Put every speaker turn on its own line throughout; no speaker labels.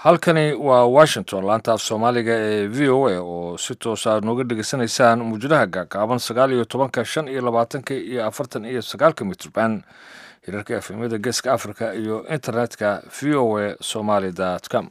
halkani waa washington laanta af soomaaliga ee v o a oo si toosa nooga dhegeysanaysaan muujadaha gaagaaban sagaal iyo tobanka shan iyo labaatanka iyo afartan iyo sagaalka mitrban hirarka efemyada geeska africa iyo internetka v o a somaly com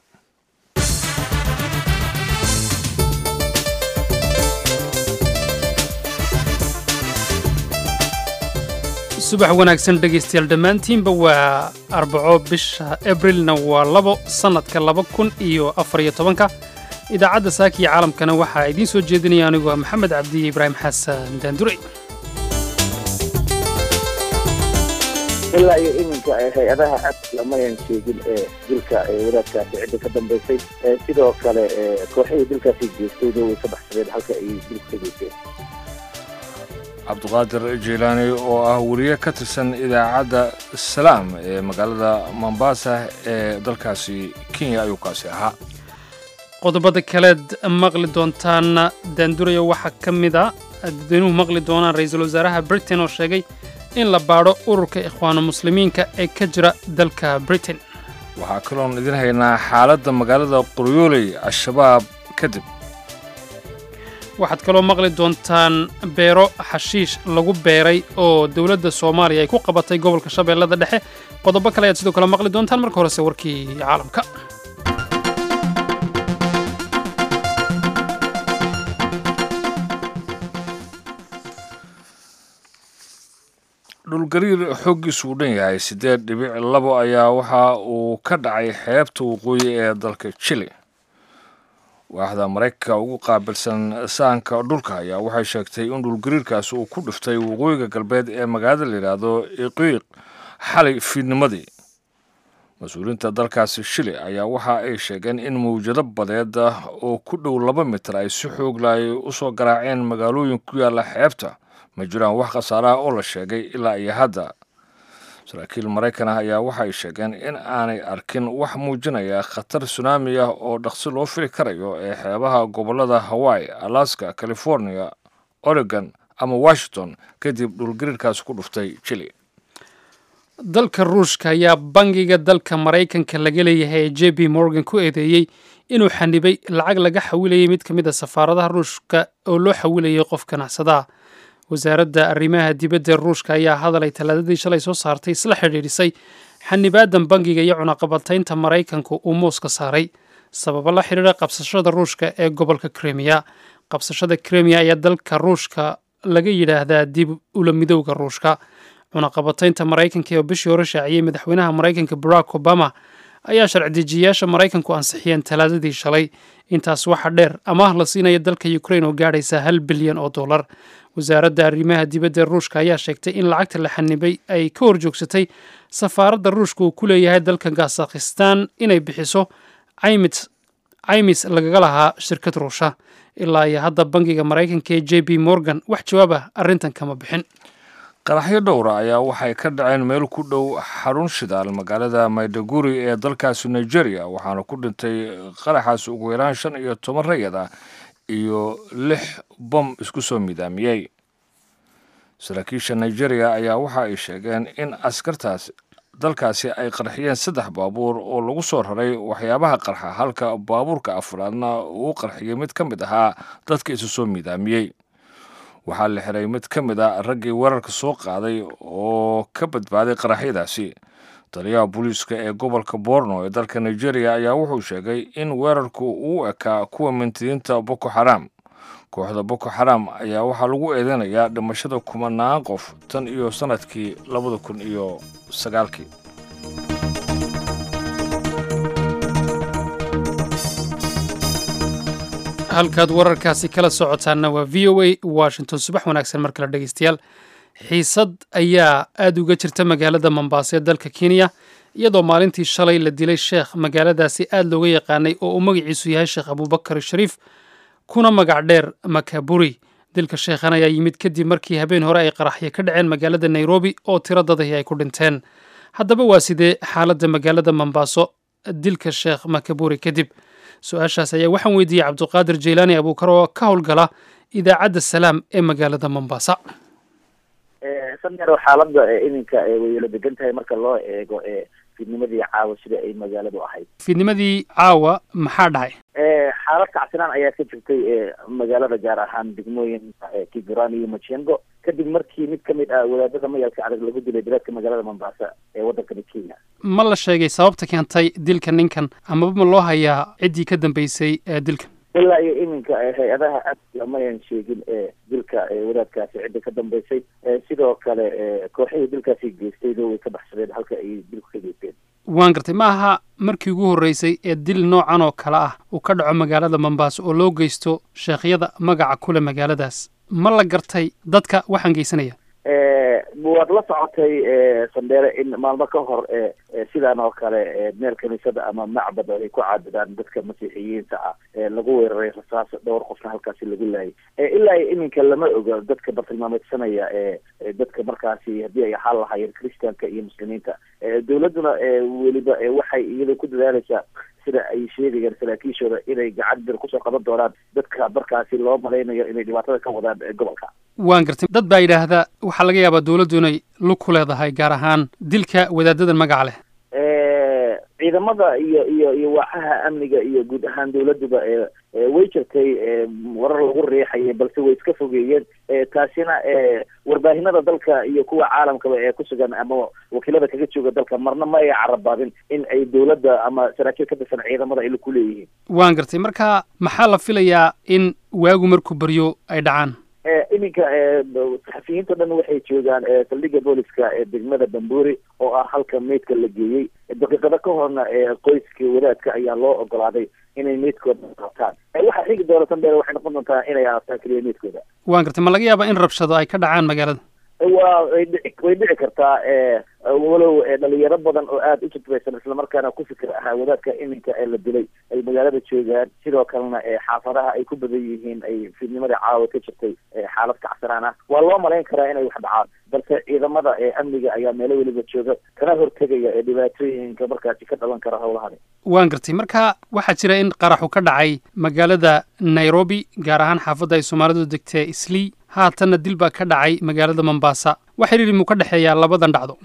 subax wanaagsan dhegaystayaal dhammaantiinba waa arbaco bisha abrilna waa labo sannadka laba kun iyo afar iyo tobanka idaacadda saakiya caalamkana waxaa idiin soo jeedinaya anigu ah maxamed cabdiye ibraahim xasan daandurey
ilaa iyo iminka hay-adaha amniga mayan sheegin ee dilka wadaadkaasi cidda ka dambaysay sidoo kale kooxihii dilkaasi geystayna way ka baxsadeen halka ay dilku ka geysteen
cabduqaadir jeylaani oo ah wariye ka tirsan idaacadda salaam ee magaalada mombasa ee dalkaasi kenya ayuu kaasi ahaa
qodobada kaleed maqli doontaana daanduraya waxaa ka mid a dadweynuhu maqli doonaan ra-iisul wasaaraha britain oo sheegay in la baadho ururka ikhwaanu muslimiinka ee ka jira dalka britain
waxaa kaloon idin haynaa xaaladda magaalada qoryooley al-shabaab kadib
waxaad kaloo maqli doontaan beero xashiish lagu beeray oo dowladda soomaaliya ay ku qabatay gobolka shabeellada dhexe qodobo kale ayaad sidoo kale maqli doontaan marka horese warkii caalamka
dhulgariir xooggiisu u dhan yahay siddeed dhibic labo ayaa waxa uu ka dhacay xeebta waqooyi ee dalka jili waaxda maraykanka ugu qaabilsan sahanka dhulka ayaa waxay sheegtay in dhulgariirkaasi uu ku dhiftay waqooyiga galbeed ee magaalada layidhaahdo iqiiq xalay fiidnimadii mas-uuliyiinta dalkaasi shili ayaa waxa ay sheegeen in mawjado badeed oo ku dhow laba mitir ay si xoogla ay u soo garaaceen magaalooyin ku yaalla xeebta ma jiraan wax khasaaraha oo la sheegay ilaa iyo hadda saraakiil maraykan ah ayaa waxay sheegeen in aanay arkin wax muujinaya khatar sunaami ah oo dhaqsi loo fili karayo ee xeebaha gobollada hawaii alaska california oregon ama washington kadib dhulgariirkaasi ku dhuftay jili
dalka ruushka ayaa bangiga dalka maraykanka laga leeyahay ee j b morgan ku eedeeyey inuu xanibay lacag laga xawilayay mid ka mid a safaaradaha ruushka oo loo xawilayay qof ganacsadaha wasaaradda arrimaha dibadda ee ruushka ayaa hadalay talaadadii shalay soo saartay isla xidhiidhisay xanibaadan bangiga iyo cunaqabataynta maraykanku uu mooska saaray sababo la xidhiidha qabsashada ruushka ee gobolka kremiya qabsashada kremiya ayaa dalka ruushka laga yidhaahdaa dib ula midowga ruushka cunaqabataynta maraykanka oo bishii hore shaaciyey madaxweynaha maraykanka barack obama ayaa sharci-dejiyayaasha maraykanku ansixiyeen talaadadii shalay intaas waxa dheer amaah la siinaya dalka ukrain oo gaadhaysa hal bilyan oo dollar wasaaradda arrimaha dibadda ee ruushka ayaa sheegtay in lacagta la xanibay ay ka horjoogsatay safaaradda ruushka uu ku leeyahay dalka kazakhistan inay bixiso caymis lagaga lahaa shirkad ruusha ilaa iyo hadda bangiga maraykanka ee j b morgan wax jawaab ah arrintan kama bixin
qaraxyo dhowra ayaa waxay ka dhaceen meel ku dhow xarun shidaal magaalada maydaguri ee dalkaasi nigeria waxaana ku dhintay qaraxaasi ugu yaraan shan iyo toban rayad ah iyo lix bom isku soo midaamiyey saraakiisha nigeria ayaa waxa ay sheegeen in askartaas dalkaasi ay qarxiyeen saddex baabuur oo lagu soo raray waxyaabaha qarxa halka baabuurka afraadna uu qarxiyey mid ka mid ahaa dadka isu soo midaamiyey waxaa la xiray mid ka mid a raggii weerarka soo qaaday oo ka badbaaday qaraxyadaasi taliyaha booliiska ee gobolka borno ee dalka nigeria ayaa wuxuu sheegay in weerarku uu ekaa kuwa mintidiinta boko xaram kooxda boko xaram ayaa waxaa lagu eedeynayaa dhimashada kumanaan qof tan iyo sannadkii labada kun iyo sagaalkii
halkaad wararkaasi kala socotaanna waa v o a washington subax wanaagsan mar kale dhegeystayaal xiisad ayaa aada uga jirta magaalada mombaaso ee dalka kenya iyadoo maalintii shalay la dilay sheekh magaaladaasi aada looga yaqaanay oo uu magaciisu yahay sheekh abuubakar shariif kuna magac dheer makaburi dilka sheekhan ayaa yimid kadib markii habeen hore ay qaraxyo ka dhaceen magaalada nairobi oo tiro dadahi ay ku dhinteen haddaba waa sidee xaaladda magaalada mombaaso dilka sheekh makaburi kadib su-aashaas ayaa waxaan weydiiyey cabduqaadir jeylaani abuukar oo ka howlgala idaacadda salaam ee magaalada mombasa
sanero xaaladda iminka way la degan tahay marka loo eego fiidnimadii caawa sida ay magaaladu ahayd
fiidnimadii caawa maxaa dhacay
xaalad kacsinaan ayaa ka jirtay magaalada gaar ahaan degmooyin kigurani iyo machengo kadib markii mid kamid ah wadaadada mayalka adag lagu dilay bilaadka magaalada mombasa ee waddankani kenya
ma la sheegay sababta keentay dilka ninkan amaba ma loo hayaa ciddii ka dambeysay dilkan
ilaa iyo iminka hay-adaha amniga mayan sheegin dilka wadaadkaasi cidda ka dambeysay sidoo kale kooxihii dilkaasi geystaydo way ka baxsadeen halka ay dilku ka geysteen
waan gartay ma aha markii ugu horreysay ee dil noocan oo kale ah uu ka dhaco magaalada mombaaso oo loo geysto sheekhyada magaca kule magaaladaas ma la gartay dadka waxaan geysanaya
waad la socotay sandheere in maalmo ka hor sidaan oo kale meel kaniisada ama macbad ay ku caabudaan dadka masiixiyiinta ah lagu weeraray rasaas dhowr qofna halkaasi lagu laayay ilaa iminka lama oga dadka bartilmaameedsanaya dadka markaasi haddii ay ahaan lahaayeen christianka iyo muslimiinta dawladduna weliba waxay iyada ku dadaaleysaa sida ay sheegayaan saraakiishooda inay gacan bir kusoo qaban doonaan dadka markaasi loo malaynayo inay dhibaatada ka wadaan gobolka
waan gartay dad baa yidhaahda waxaa laga yaabaa dawladdu inay lug ku leedahay gaar ahaan dilka wadaadadan magaca leh
ciidamada iyo iyo iyo waaxaha amniga iyo guud ahaan dawladduba way jirtay warar lagu riixayay balse way iska fogeeyeen taasina warbaahinada dalka iyo kuwa caalamkaba ee kusugan ama wakiilada kaga jooga dalka marna ma ay carabaabin in ay dawladda ama saraakiil ka tirsan ciidamada ay ku leeyihiin
waan gartay marka maxaa la filayaa in waagu markuu baryo ay dhacaan
iminka saxafiyiinta dhan waxay joogaan saldhigga booliska ee degmada bamburi oo ah halka meydka la geeyey daqiiqado ka horna qoyska wadaadka ayaa loo ogolaaday inay meydkooda qaataan waxaa xigi doona sandheer waxay noqon doontaa inay aastaan keliya meydkooda
waan gartay ma laga yaabaa in rabshado ay ka dhacaan magaalada
waa way dhici way dhici kartaa walow dhalinyaro badan oo aada u jadbaysan islamarkaana ku fikir ahaa wadaadka iminka ee la dilay ay magaalada joogaan sidoo kalena xaafadaha ay ku badan yihiin ay fiidnimadii caawa ka jirtay xaalad kacsanaan ah waa loo malayn karaa inay wax dhacaan balse ciidamada amniga ayaa meelo weliba jooga kana hortegaya dhibaatooyinka markaasi ka dhalan kara howlahani
waan gartay marka waxaa jira in qaraxu ka dhacay magaalada nairobi gaar ahaan xaafadda ay soomaalidu degtee islii haatanna dil baa ka dhacay magaalada mombasa wax xiriiri muu ka dhexeeyaa labadan dhacdo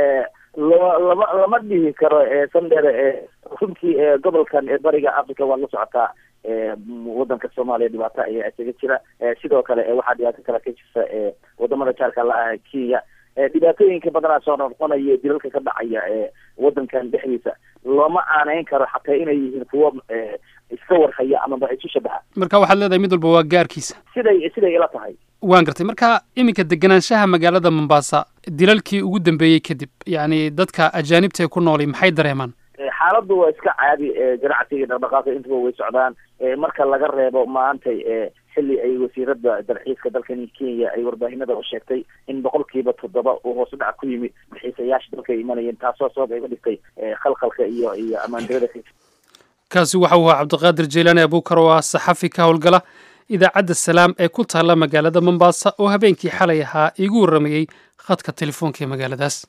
lama lama lama dhihi karo sandere runtii gobolkan ee bariga africa waad la socotaa wadanka soomaaliya dhibaato ayaa isaga jira sidoo kale waxaa dhibaato kale ka jirta wadamada jaarka la-ah kenya dhibaatooyinka badanaa soo noqonaya dilalka ka dhacaya wadankan dhexdiisa looma aaneyn karo xataa inay yihiin kuwo iska warhaya amaba isu shabaha
marka waxaad leedahay mid walba waa gaarkiisa
siday siday ila tahay
waan gartay marka iminka deganaanshaha magaalada mombasa dilalkii ugu dambeeyey kadib yacni dadka ajaanibtae ku nooli maxay dareemaan
xaaladdu waa iska caadi ganacsiga dhaqdhaqaaqa intuba way socdaan marka laga reebo maantay xilli ay wasiirada dalxiiska dalkani kenya ay warbaahinada u sheegtay in boqolkiiba toddoba uu hoos u dhac ku yimid dalxiisayaasha dalka ay imanayeen taasoo sabab ay uga dhigtay khalkhalka iyo iyo ammaandarada
kaasi waxa uu ahaa cabdiqaadir jeylaani abuukar oo ah saxafi ka howlgala idaacadda salaam ee ku taalla magaalada mombasa oo habeenkii xalay ahaa iigu warramayey khadka telefoonka ee magaaladaas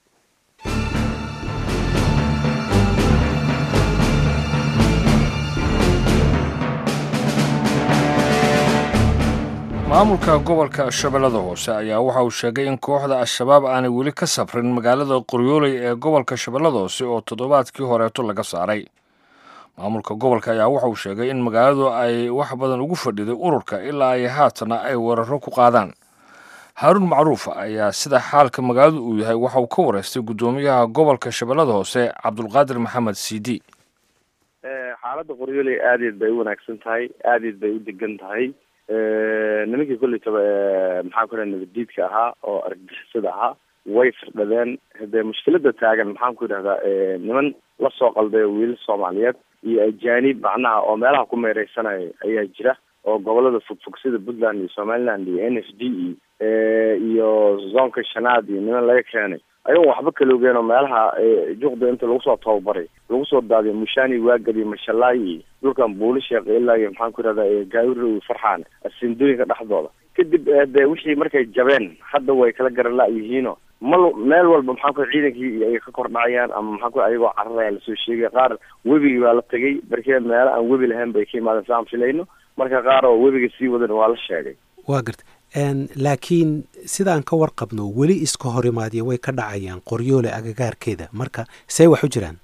maamulka gobolka shabeellada hoose ayaa waxa uu sheegay in kooxda al-shabaab aanay weli ka safrin magaalada qoryooley ee gobolka shabeellada hoose oo toddobaadkii horeeto laga saaray maamulka gobolka ayaa waxa uu sheegay in magaaladu ay wax badan ugu fadhiday ururka ilaa ay haatana ay weeraro ku qaadaan haaruun macruuf ayaa sida xaalka magaaladu uu yahay waxa uu ka wareystay guddoomiyaha gobolka shabeellada hoose cabdulqaadir maxamed cidi
xaaladda qoryooley aadeed bay u wanaagsan tahay aadeed bay u degan tahay nimankii kollaytaba maxaa ku dhaha nabaddiidka ahaa oo argagixisada ahaa way firdhadeen hadee mushkilada taagan maxaan ku idhahdaa niman lasoo qalday wiilal soomaaliyeed iyo ajaanib macnaha oo meelaha ku meereysanaya ayaa jira oo gobolada fogfog sida puntland iyo somaliland iyo n f d e iyo zoonka shanaad iyo niman laga keenay ayagoon waxba kala ogeen oo meelaha juqda inta lagu soo tababaray lagu soo daadiyo mushaani waagadi mashalaay iyo dhulkan buuli sheekh ilaa iyo maxaan ku idhahdaa gaawiro farxaan asindooyinka dhexdooda kadib de wixii markay jabeen hadda way kala garala yihiino mal meel walba maxaa ku ciidankii ay ka kor dhacayaan ama maxaa ku ayagoo cararaya lasoo sheegay qaar webigii baa la tegay barkee meelo aan webi lahayn bay ka imaadeen saan filayno marka qaar oo webiga sii wadan waa la sheegay
waa garta laakiin sidaan ka warqabno weli iska horimaadyo way ka dhacayaan qoryoole agagaarkeeda marka see wax u jiraan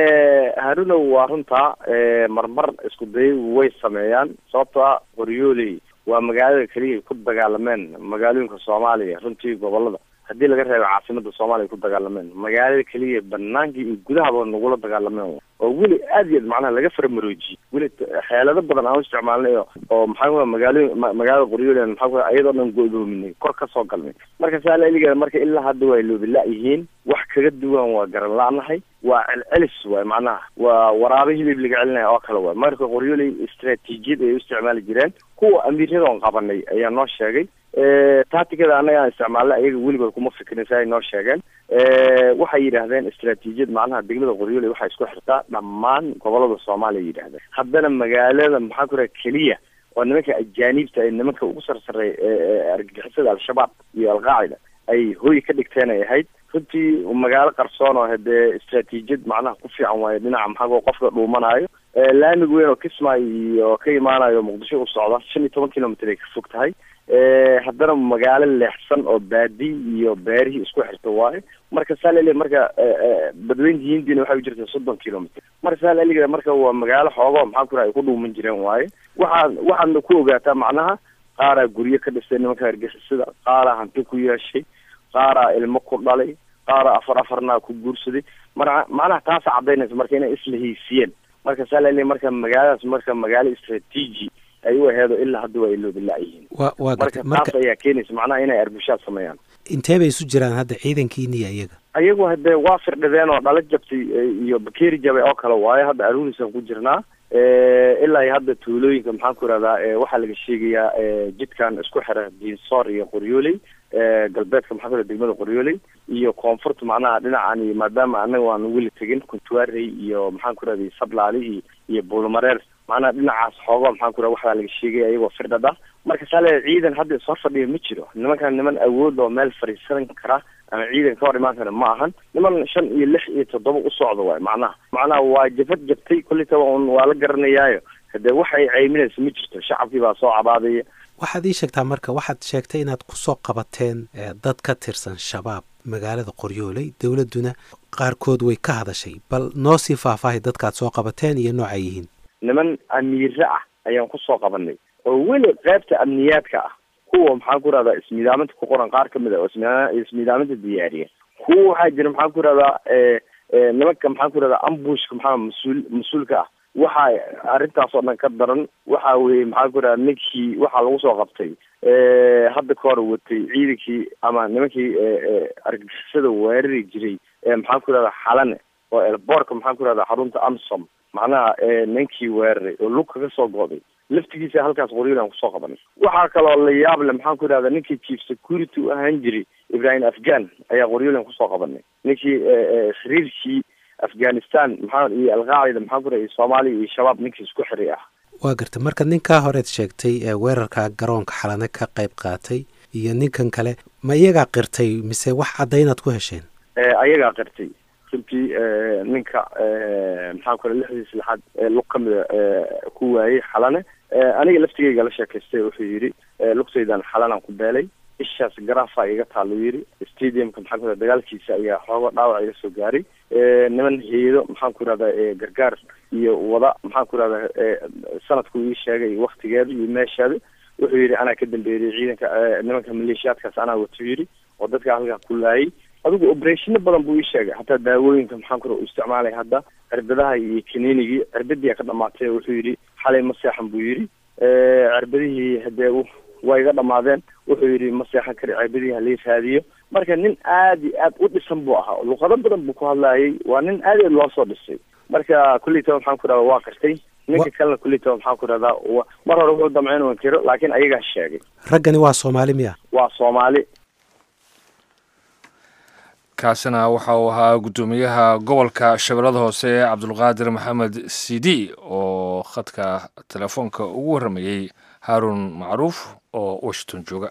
harunow waa runtaa marmar isku day way sameeyaan sababtoo ah qoryooley waa magaalada keliya ku dagaalameen magaalooyinka soomaaliya runtii gobolada haddii laga reebo caasimada soomaaliya ku dagaalameen magaalada keliya banaankii iyo gudahaba nagula dagaalameen oo weli aad iyo aad macnaha laga faramaroojiyey weli xeelado badan aan u isticmaalnay oo maxaa ku magaalo magaalada qoryoole maxaa ku iyadoo dhan go'doominay kor ka soo galnay marka saa laeligeeda marka ilaa hadda waa loobila yihiin wax kaga duwan waa garan la-nahay waa celcelis waay macnaha waa waraabo hilib laga celinaya oo kale waay marka qoryooley istraatiijiyad ay u isticmaali jireen kuwa amiiradoon qabanay ayaa noo sheegay taatikada annaga aan isticmaalnay ayaga weligood kuma fikirin si ay noo sheegeen waxay yidhaahdeen istraatiijiyad macnaha degmada qoryooley waxay isku xirtaa dhammaan gobolada soomaaliya yidhahdeen haddana magaalada maxaa ku raha keliya oo nimanka ajaaniibta ee nimanka ugu sarsareey argagixisada al-shabaab iyo alqaacida ay hoy ka dhigteen ay ahayd runtii magaalo qarsoon oo hadee istraatiijiyad macnaha ku fiican waayo dhinaca maxaa qofka dhuumanaayo laamig weyn oo kismaayo iyo ka imaanayo muqdisho u socda shan iyo toban kilomitr ay ka fog tahay haddana magaalo leexsan oo baadi iyo beerihii isku xirta waayo marka saalel marka badweynta hindiina waxay u jirta soddon kilomitr marka saaleliga marka waa magaalo xoogo maxaa ku ay ku dhuuman jireen waaye waxaa waxaadna ku ogaataa macnaha qaaraa guryo ka dhistay nimanka hargexisada qaaraa hanti ku yeeshay qaaraa ilmo ku dhalay qaaraa afar afarnaa ku guursaday mara macnaha taasa cadaynaysa marka inay isla haysiiyeen marka saalel marka magaaladaas marka magaalo istraatiiji ay u aheedo ilaa hadda waa iloobilaayihiin
wa waa
marka
garta
taas ayaa keenaysa macnaha inay arbushaad sameeyaan
intee bay isu jiraan hadda ciidankiiniya iyaga
ayagu hadee waa firdhadeen oo dhala jabtay iyo bakeeri jabay oo kale waayo hadda aruurisaan ku jirnaa ilaa iyo hadda tuulooyinka maxaan ku ihahdaa waxaa laga sheegayaa jidkan isku xira diinsoor iyo qoryooley galbeedka maxaa ku degmada qoryooley iyo koonfurta macnaha dhinacan maadaama anaga waan weli tegin kuntuarey iyo maxaan ku rahday sablaali iyo iyo buulmareer macnaha dhinacaas xoogo maxaan ku raha waxaa laga sheegaya ayagoo firdhada marka saale ciidan hadda is hor fadhiya ma jiro nimankan niman awood oo meel fadhiisan kara ama ciidan ka hor imaan kara ma ahan niman shan iyo lix iyo toddoba u socda waay macnaha macnaha waa jabad jabtay kolitaba un waa la garanayaayo hadee waxay ceyminaysa ma jirto shacabkii baa soo cabaadaya
waxaad ii sheegtaa marka waxaad sheegtay inaad kusoo qabateen dad ka tirsan shabaab magaalada qoryooley dowladduna qaarkood way ka hadashay bal noo sii faahfaahay dadkaad soo qabateen iyo noocay yihiin
niman amiire ah ayaan kusoo qabanay oo weli qaybta amniyaadka ah kuwa maxaan ku rahdaa ismiidaaminta ku qoran qaar kamid a oo ismiidaaminta diyaariya kuwa waxaa jira maxaan ku rahdaa nimanka maxaan ku rahdaa ambushka maxaa mas-uul mas-uulka ah waxa arrintaas oo dhan ka daran waxa weye maxaan ku rahdaa ninkii waxaa lagu soo qabtay hadda ka hor watay ciidankii ama nimankii argagixisada weerari jiray maxaan ku rahdaa xalane oo elboorka maxaan ku rahdaa xarunta amsom macnaha ninkii weeraray oo lug kaga soo go'day laftigiisa halkaas qoryolan kusoo qabanay waxaa kaloo la yaab le maxaan ku idhahda ninkii chief security u ahaan jiray ibrahim afghan ayaa qoryolan kusoo qabanay ninkii xiriirkii afghanistan maxaa iyo alqaacida maxaan ku rahay soomaaliya iyo shabaab ninkii isku xiray ah
waa garta marka ninkaa horeed sheegtay ee weerarka garoonka xalane ka qayb qaatay iyo ninkan kale ma iyagaa qirtay mise wax caddaynaad ku hesheen
ayagaa qirtay runtii ninka maxaan ku rahay lixdiis lixaad lug kamida ku waayey xalane aniga laftigeyga la sheekaystay wuxuu yidhi lugtaydan xalanaan ku beelay ishaas garaafa iga taalo yidhi stadiumka maxaan ku raha dagaalkiisa ayaa xoogo dhaawac iga soo gaaray niman heedo maxaan ku rahdaa gargaar iyo wada maxaan ku rahdaa sanadku ii sheegay waktigeeda iyo meesheeda wuxuu yidhi anaa ka dambeeyay ciidanka nimanka maleeshiyaadkaas anaa wato yidhi oo dadka halkaa ku laayay adigu oberationa badan buu ii sheegay hataa daawooyinka maxaan ku ra u isticmaalay hadda cirbadaha iyo kaniinigii cirbadii ka dhamaatay wuxuu yidhi xalay ma seexan buu yidhi cirbadihii hadee waa iga dhamaadeen wuxuu yidhi ma seexan kari cirbadihii halii raadiyo marka nin aad iyo aad u dhisan buu ahaa luqado badan buu ku hadlaayay waa nin aad aad loo soo dhisay marka kulleytaba maxaan ku rahda waa qirtay ninka kalena kulleytaba maxaan ku rahdaa mar hore wuxuu damcay inuu inkiro laakiin ayagaa sheegay
raggani waa soomaali miya
waa soomaali
kaasina waxa uu ahaa guddoomiyaha gobolka shabeellada hoose cabdulqaadir maxamed sidi oo khadka telefoonka ugu warramayey haaruun macruuf oo washington jooga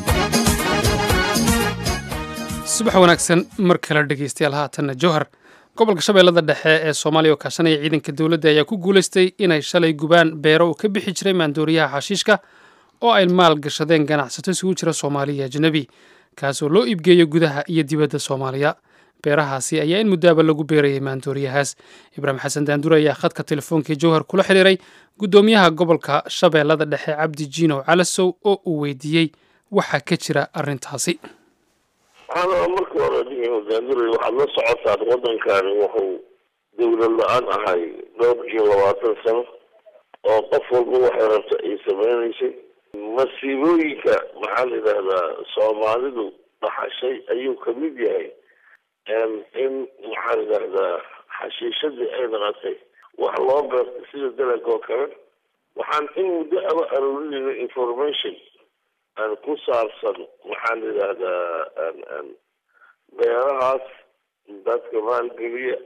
subax wanaagsan mar kale dhegeystayaal haatanna jowhar gobolka shabeellada dhexe ee soomaaliya oo kaashanaya ciidanka dowladda ayaa ku guulaystay inay shalay gubaan beero uu ka bixi jiray maandooriyaha xashiishka oo ay maal gashadeen ganacsato isugu jira soomaaliya ajnabi kaasoo loo iibgeeyo gudaha iyo dibadda soomaaliya beerahaasi ayaa in muddaaba lagu beerayay maandooriyahaas ibraahim xasan daanduur ayaa khadka telefoonkai jowhar kula xidhiiray guddoomiyaha gobolka shabeellada dhexe cabdi jiinow calasow oo uu weydiiyey waxaa ka jira arrintaasi
waxaana marka hore daanduray waxaad la socotaan waddankani wuxuu dowlad la-aan ahay dhowr iyo labaatan sano oo qof walba waxay rabta ay sameynaysay masiibooyinka maxaa la yidhahdaa soomaalidu dhaxashay ayuu kamid yahay in maxaa la yidhahdaa xashiishadii ay naqatay wax loo beertay sida dalag oo kale waxaan in muddo aba aroorinayna information aan ku saabsan maxaa la yidhahdaa beerahaas dadka maalgeliya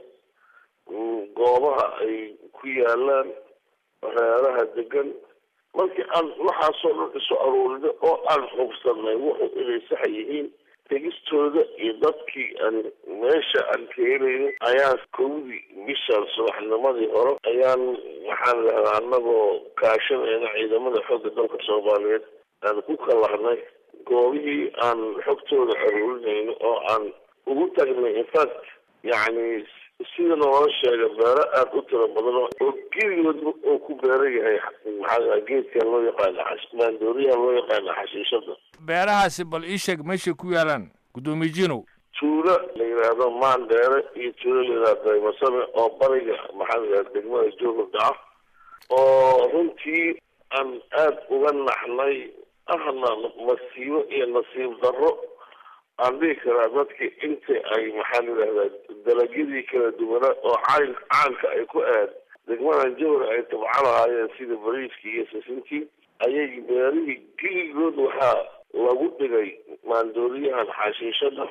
goobaha ay ku yaalaan reeraha degan markii aan waxaasoo dhan isu aruurino oo aan hubsanay wuxuu inay sax yihiin tegistooda iyo dadkii aan meesha aan keenayno ayaan kowdii bishaan subaxnimadii hore ayaan waxaan lahdaa anagoo kaashanayna ciidamada xoogga dalka soomaaliyeed aan ku kalahnay goobihii aan xogtooda aruurinayno oo aan ugu tagnay infact yacni sida noola sheega beero aada u tiro badan oo geligoodba oo ku beeran yahay maxaa geedkan loo yaqaana maandooriyaha loo yaqaana xashiishada
beerahaasi bal ii sheeg meeshay ku yaalaan guddoomiye jinow
tuulo la yidhaahdo maandheere iyo tuulo la yidhahdo daymasame oo bariga maxaa la yidhahda degmada joogurda ah oo runtii aan aada uga naxnay ahna masiibo iyo nasiib darro aan dhihi karaa dadkii inta ay maxaa la yidhahdaa dalagyadii kala duwanaa oo caan caanka ay ku aad degmadan jawar ay tabca lahaayeen sida bariiskii iyo sisintii ayay beerihii geligood waxaa lagu dhigay maandooriyahan xashiishada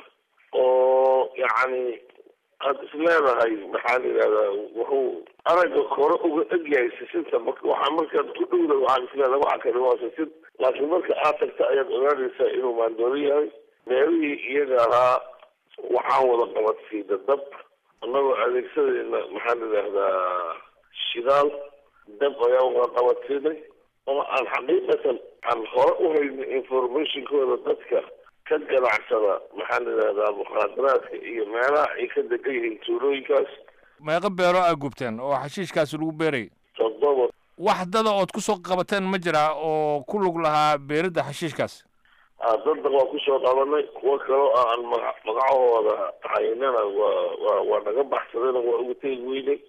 oo yacni aada is leedahay maxaa la yidhahdaa wuxuu aragga kore uga egyahay sisinta marka waxaa markaad ku dhowda waxaad is leedahay waxa kale waa sisin laakiin marka aad tagta ayaad ogaanaysaa inuu maandoori yahay beerihii iyaga ahaa waxaan wada qabadsiida dab annagoo adeegsadayna maxaa la yidhahdaa shidaal dab ayaan wada qabadsiinay oo aan xaqiiqatan aan hore u hayno informationkooda dadka ka ganacsada maxaa la yidhahdaa mukhaadaraadka iyo meelaha ay ka degan yihiin tuulooyinkaas
meeqa beero aa gubteen oo xashiishkaasi lagu beerayay
toddoba
wax dada ood ku soo qabateen ma jiraa oo ku lug lahaa beeridda xashiishkaas
dadda waa kusoo qabanay kuwo kaloo aan maga magacahooda haynana waa waa waa naga baxsadayna waa uga tegi weynay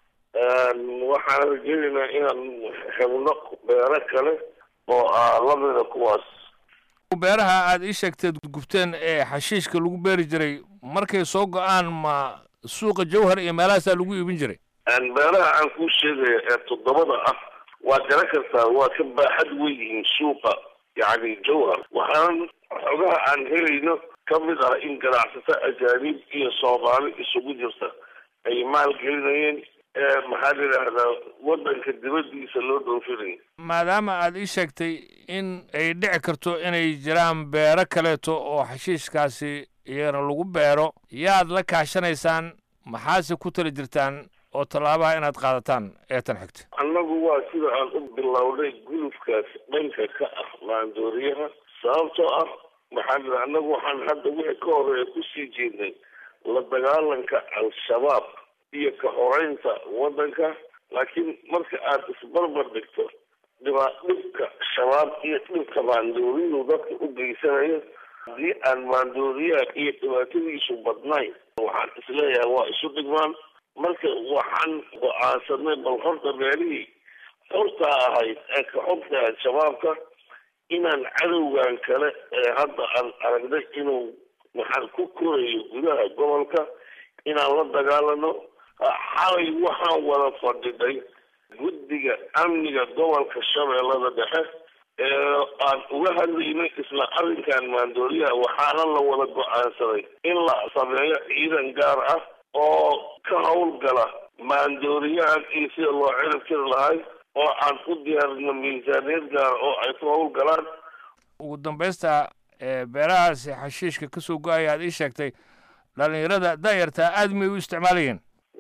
waxaan rajeynaynaa inaan helno beero kale oo ah lamida kuwaas
beeraha aad ii sheegteed gubteen ee xashiishka lagu beeri jiray markay soo go-aan ma suuqa jawhar iyo meelahaasaa lagu iibin jiray
beeraha aan kuu sheegaya ee toddobada ah waad garan kartaa waa ka baaxad weyn yihiin suuqa yacni jawhar waxaan xogaha aan helayno ka mid ah in ganacsato ajaanib iyo soomaali isugu jirta ay maalgelinayeen maxaa la yidhaahdaa waddanka dibaddiisa loo dhoofinayo
maadaama aad ii sheegtay in ay dhici karto inay jiraan beero kaleeto oo xashiishkaasi iyana lagu beero yaad la kaashanaysaan maxaase ku tala jirtaan oo tallaabaha inaad qaadataan ee tan xigta
annagu waa sida aan u bilownay gulufkaas dhanka ka ah maandooriyaha sababtoo ah maxaa la annagu waxaan hadda wixii ka horeeya kusii jeednay la dagaalanka al-shabaab iyo ka horeynta waddanka laakiin marka aad isbarbar dhigto dhibaa dhibka shabaab iyo dhibka maandooriyadu dadka u geysanayo haddii aan maandooriyaha iyo dhibaatadiisu badnayn waxaan isleeyahay waa isu dhigmaan marka waxaan go-aansanay bal horta meelihii xortaa ahayd ee ka xogta ahayd shabaabka inaan cadowgan kale ee hadda aan aragnay inuu maxaan ku korayo gudaha gobolka inaan la dagaalano xalay waxaan wada fadhiday guddiga amniga gobolka shabeellada dhexe ee aan uga hadlaynay isla arrinkan maandooriyaha waxaana la wada go-aansaday in la sameeyo ciidan gaar ah oo ka howlgala maandooriyahan iyo sida loo cirib tiri lahay oo aan u diyaarino miisaaniyad gaara oo ay ku howlgalaan
ugu dambaysta beerahaasi xashiishka ka soo go-aya aad ii sheegtay dhallinyarada daayartaa aad may u isticmaalayeen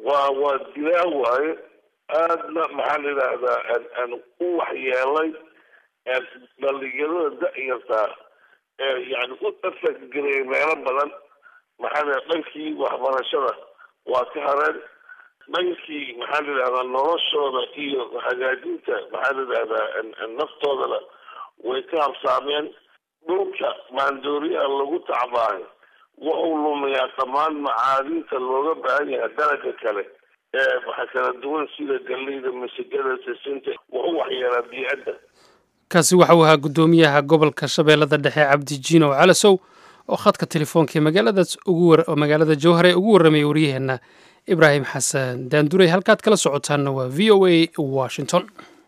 waa waa dilaa waaye aadna maxaa la yidhaahdaa u waxyeelay dhalinyarada da-yartaa ee yani u afaggelay meelo badan maxaa la dhankii waxbarashada waa ka hareen dhankii maxaa la yidhahdaa noloshooda iyo hagaajinta maxaa la yidhahdaa naftoodana way ka habsaameen dhulka maandooriyaha lagu tacbaayo wuxuu lumiyaa dhammaan macaadinta looga baahan yahay dalaga kale ee waxa kala duwan sida galleyda masigada sisinta wuxuu waxyeelaa biicadda
kaasi waxa uu ahaa guddoomiyaha gobolka shabeellada dhexe cabdi jiinow calasow oo khadka telefoonka ee magaaladaas ugu magaalada jowhare ugu warramaya waryaheenna ibraahim xasan daanduray halkaad kala socotaanna waa v o a washington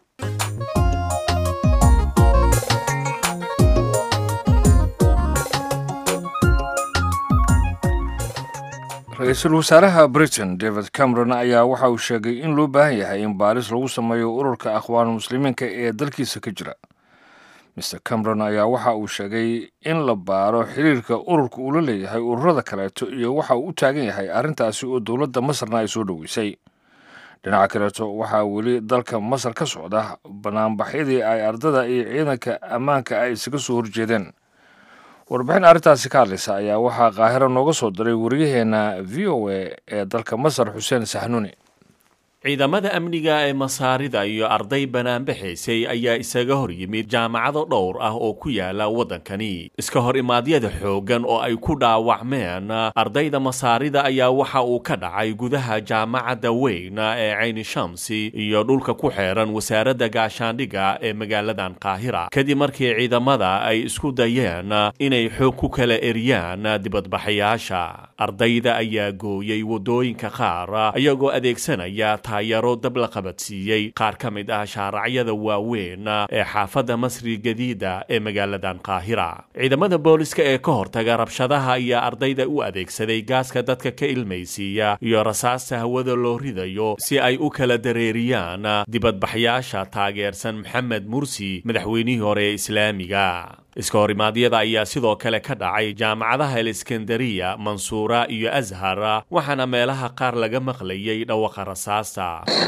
ra-iisul wasaaraha britain david cameron ayaa waxa uu sheegay in loo baahan yahay in baaris lagu sameeyo ururka akhwaan muslimiinka ee dalkiisa ka jira mr cameron ayaa waxa uu sheegay in la baaro xiriirka ururka uu la leeyahay ururada kaleeto iyo waxa uu u taagan yahay arrintaasi oo dowladda masarna ay soo dhoweysay dhinaca kaleeto waxaa weli dalka masar ka socda banaanbaxyadii ay ardada iyo ciidanka ammaanka ay isaga soo horjeedeen warbixin arrintaasi ka hadlaysa ayaa waxaa qaahiro nooga soo diray wariyaheenna v o a ee dalka masar xuseen saxnuuni
ciidamada amniga ee masaarida iyo arday banaanbaxaysay ayaa isaga hor yimid jaamacado dhowr ah oo ku yaala waddankani iska hor imaadyada xooggan oo ay ku dhaawacmeen ardayda masaarida ayaa waxa uu ka dhacay gudaha jaamacadda weyn ee cayni shamsi iyo dhulka ku xeeran wasaaradda gaashaandhigga ee magaaladan qaahira kadib markii ciidamada ay isku dayeen inay xoog ku kala eriyaan dibadbaxayaasha ardayda ayaa gooyey waddooyinka qaar iyagoo adeegsanaya taayaro dab la qabadsiiyey qaar ka mid ah shaaracyada waaweyn ee xaafadda masri gadiida ee magaaladan qaahira ciidamada booliska ee ka hortaga rabshadaha ayaa ardayda u adeegsaday gaaska dadka ka ilmaysiiya iyo rasaasta hawada loo ridayo si ay u kala dareeriyaan dibadbaxyaasha taageersan maxamed mursi madaxweynihii hore ee islaamiga iska horimaadyada ayaa sidoo kale ka dhacay jaamacadaha aleskandariya mansuura iyo ashar waxaana meelaha qaar laga maqlayay dhawaqa rasaasta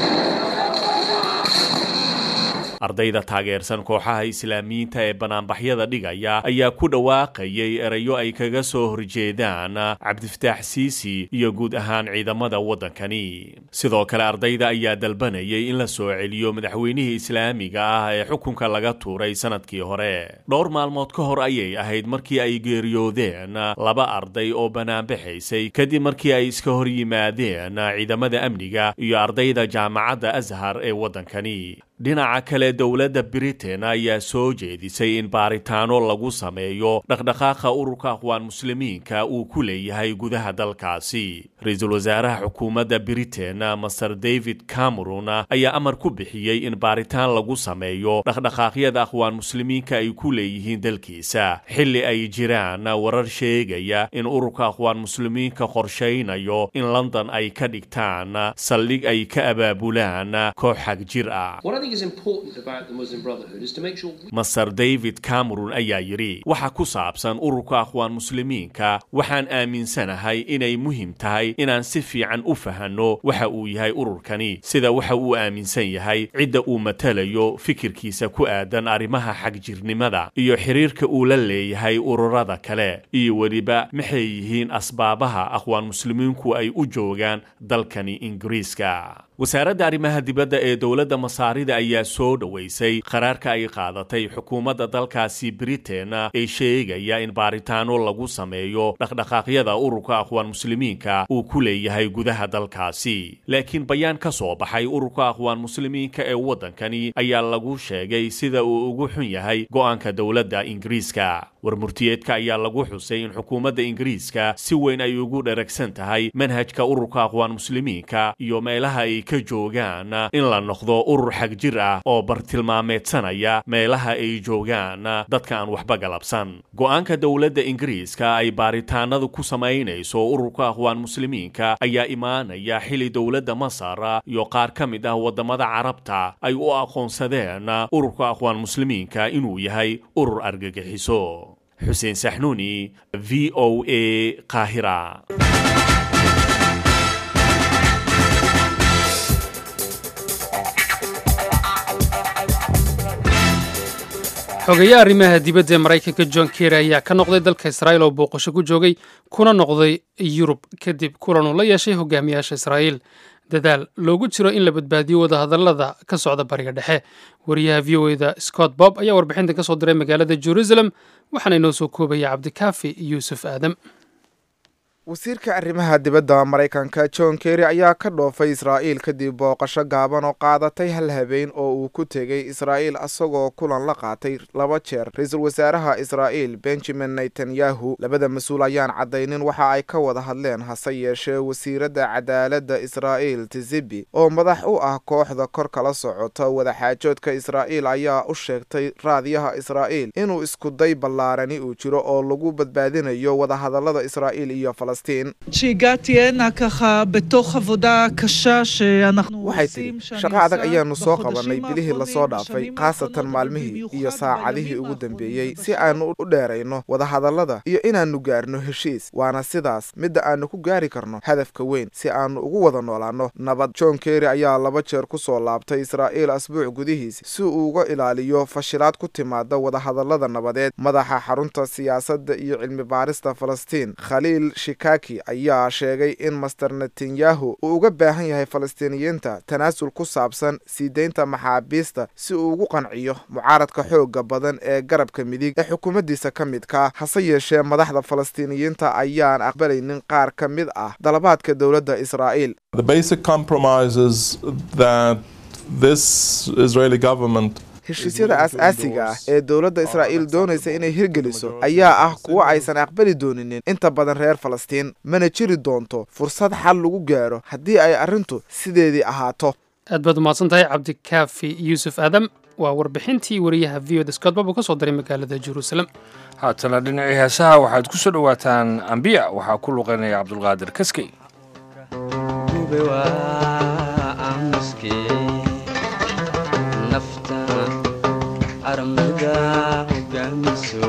ardayda taageersan kooxaha islaamiyiinta ee banaanbaxyada dhigaya ayaa ku dhawaaqayay erayo ay kaga soo horjeedaan cabdifataax siisi iyo guud ahaan ciidamada waddankani sidoo kale ardayda ayaa dalbanayay in la soo celiyo madaxweynihii islaamiga ah ee xukunka laga tuuray sanadkii hore dhowr maalmood ka hor ayay ahayd markii ay geeriyoodeen laba arday oo banaanbaxaysay kadib markii ay iska hor yimaadeen ciidamada amniga iyo ardayda jaamacadda ashar ee waddankani dhinaca kale dowladda britain ayaa soo jeedisay in baaritaano lagu sameeyo dhaqdhaqaaqa ururka aqwaan muslimiinka uu ku leeyahay gudaha dalkaasi ra-iisul wasaaraha xukuumadda britain master david cameron ayaa amar ku bixiyey in baaritaan lagu sameeyo dhaqdhaqaaqyada aqwaan muslimiinka ay ku leeyihiin dalkiisa xilli ay jiraan warar sheegaya in ururka aqwaan muslimiinka qorshaynayo in london ay ka dhigtaan saldhig ay ka abaabulaan koox xag jir ah master david cameron ayaa yidhi waxa ku saabsan ururka aqwaan muslimiinka waxaan aaminsanahay inay muhiim tahay inaan si fiican u fahanno waxa uu yahay ururkani sida waxa uu aaminsan yahay cidda uu matalayo fikirkiisa ku aadan arrimaha xagjirnimada iyo xiriirka uu la leeyahay ururada kale iyo weliba maxay yihiin asbaabaha aqwaan muslimiinku ay u joogaan dalkani ingiriiska wasaaradda arrimaha dibadda ee dowladda masaarida ayaa soo dhoweysay qaraarka ay qaadatay xukuumadda dalkaasi britain ee sheegaya in baaritaano lagu sameeyo dhaqdhaqaaqyada ururka aqwaan muslimiinka uu ku leeyahay gudaha dalkaasi laakiin bayaan ka soo baxay ururka aqwaan muslimiinka ee waddankani ayaa lagu sheegay sida uu ugu xun yahay go'aanka dowladda ingiriiska warmurtiyeedka ayaa lagu xusay in xukuumadda ingiriiska si weyn ay ugu dheragsan tahay manhajka ururka aqwaan muslimiinka iyo meelaha ay ka joogaan in la noqdo urur xag jir ah oo bartilmaameedsanaya meelaha ay joogaan dadka aan waxba galabsan go'aanka dowladda ingiriiska ay baaritaanadu ku samaynayso ururka aqwaan muslimiinka ayaa imaanaya xili dowladda masar iyo qaar ka mid ah waddamada carabta ay u aqoonsadeen ururka aqwaan muslimiinka inuu yahay urur argagixiso xuseen saxnuuni v o a qaahira
xogeeyaha arrimaha dibadda ee maraykanka john kerry ayaa ka noqday dalka israa'iil oo booqasho ku joogay kuna noqday yurub kadib kulan uu la yeeshay hogaamiyaasha israa'iil dadaal loogu jiro in la badbaadiyo wadahadallada ka socda bariga dhexe wariyaha v o eda scott bob ayaa warbixintan ka soo diray magaalada jerusalem waxaana inoo soo koobaya cabdikaafi yuusuf aadam
wasiirka arrimaha dibadda maraykanka john kerry ayaa ka dhoofay israa'iil kadib booqasho gaaban oo qaadatay hal habeen oo uu ku tegey israa'iil asagoo kulan la qaatay laba jeer ra-iisul wasaaraha israa'iil benjamin netanyahu labada mas-uul ayaan caddaynin waxa ay ka wada hadleen hase yeeshee wasiiradda cadaaladda israa'iil tizibi oo madax u ah kooxda kor kala socota wadaxaajoodka israa'iil ayaa u sheegtay raadiyaha israa'iil inuu iskuday ballaarani uu jiro oo lagu badbaadinayo wadahadallada israa'iil iyo
שהגעתי הנה ככה בתוך עבודה קשה שאנחנו
waxay tidhi shaqo adag ayaanu soo qabannay bilihii lasoo dhaafay khaasatan maalmihii iyo saacadihii ugu dambeeyey si aanu u dheerayno wadahadallada iyo inaannu gaarno heshiis waana sidaas midda aanu ku gaari karno hadafka weyn si aanu ugu wada noolaanno nabad john kerry ayaa laba jeer ku soo laabtay israa'iil asbuuc gudihiis si uu uga ilaaliyo fashilaad ku timaada wadahadallada nabadeed madaxa xarunta siyaasadda iyo cilmi baarista falastiin khaliil shikaki ayaa sheegay in master netanyahu uu uga baahan yahay falastiiniyiinta tanaasul ku saabsan sii deynta maxaabiista si uu ugu qanciyo mucaaradka xooga badan ee garabka midig ee xukuumaddiisa ka midka hase yeeshee madaxda falastiiniyiinta ayaan aqbalaynin qaar ka mid ah dalabaadka dowladda israa'iil heshiisyada aas-aasiga ah ee dowladda israa'iil doonaysa inay hirgeliso ayaa ah kuwo aysan aqbali dooninin inta badan reer falastiin mana jiri doonto fursad xal lagu gaaro haddii ay arrintu sideedii ahaato
aad baad umahadsan tahay cabdikaafi yuusuf aadam waa warbixintii wariyaha v o da scott bob uu ka soo diray magaalada jeruusalem
haatana dhinacii heesaha waxaad ku soo dhowaataan ambiya waxaa ku luqaynaya cabdulqaadir kaskey
armada hogaamiso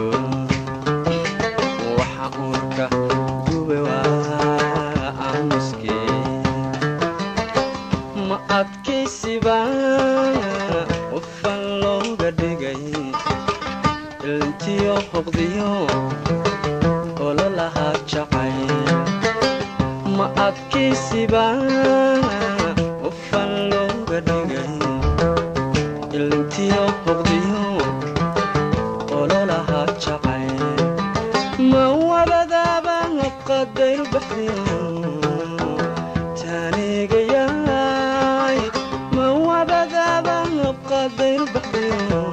waxa uurka gube waa aamuske ma adkaysiba qofan looga dhigay ilntiyo hoqdiyo ololahaa jacay ma adkaysiba qofan looga dhigay ilntiyo hoqdiyo ma wabadaaba qadayru baxdiyo taanigayaay ma wabadaaba qadayru baxdiyo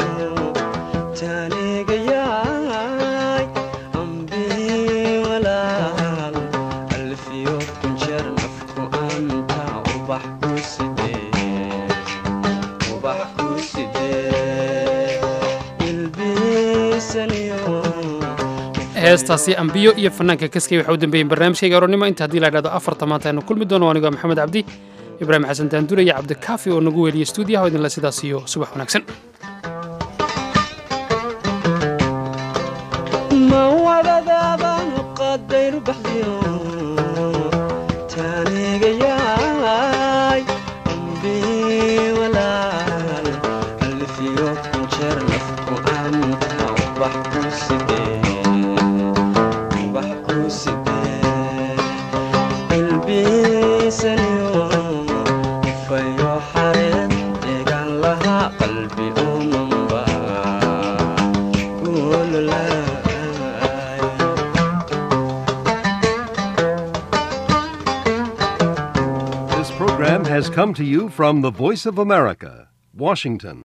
taanigayaay ambii walaal alfiyo kunjeer nafku anta ubax ku sidee ubax ku sidee ilbiisaniyo
heestaasi ambiyo iyo fanaanka kaskey waxa u dambeeyeen barnaamijkayga aroornimo inta haddii la idhahdo afarta maanta aynu kulmi doono anigoo maxamed cabdi ibraahim xasan daandure iyo cabdikaafi oo nagu weeliya stuudiyaha idinle sidaas iyo subax wanaagsan
ma wadadaaba qadayru baxdiyo taanigayaay ambii walaal alfiyo kunjeer nafku anta ubax ku sidee ubax ku sidee ilbiisaniyo fayo xareed eegaan lahaa qalbi umanba
This program has come to you from the Voice of America, Washington.